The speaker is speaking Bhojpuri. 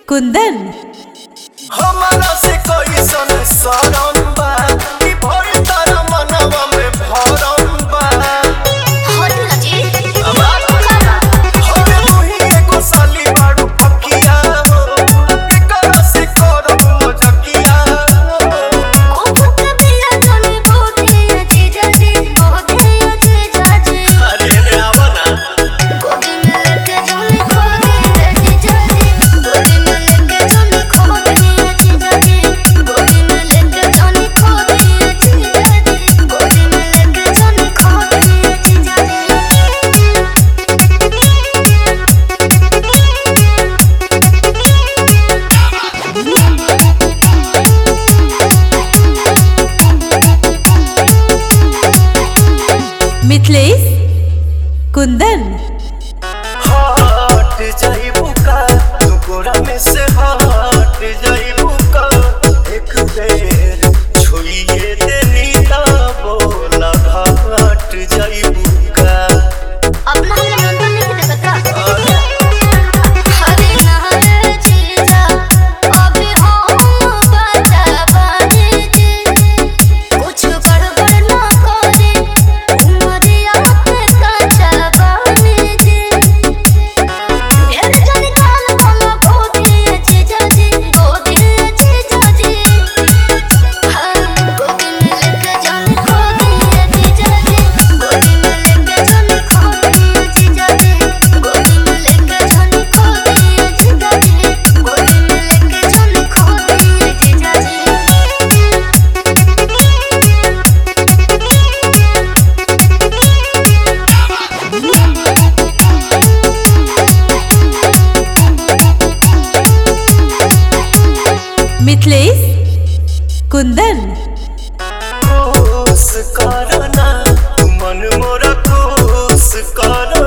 कुंदन हमारा से कैसन सरम बा कि भइल तारा मनवा में भरम बा हमे तुही एगो साली बाड़ू पकिया हो एकरा से करब मजकिया हो अरे रे आवा ना मिथिलेश कुंदन हट जाइबू का तू गोरा में से हट जाइबू का एक बेर छुइए देनी ता बोला हट जाइबू का अपना हम नियंत्रण नहीं देखता अरे हरे नारे जीजा अभी हम बचा पानी जी कुछ गड़बड़ ना करे उमरिया पे कच्चा पानी जी मेरे जाने काल वाला गोदी जीजा जी गोदी जीजा जी हाँ गोदी में लेके जाने गोदी जीजा जी गोदी में लेके जाने गोदी जीजा जी गोदी में लेके जाने गोदी जीजा जी गोदी में लेके जाने गोदी जीजा मिथिलेश कुंदन खुश करना तू मन मोरा खुश कर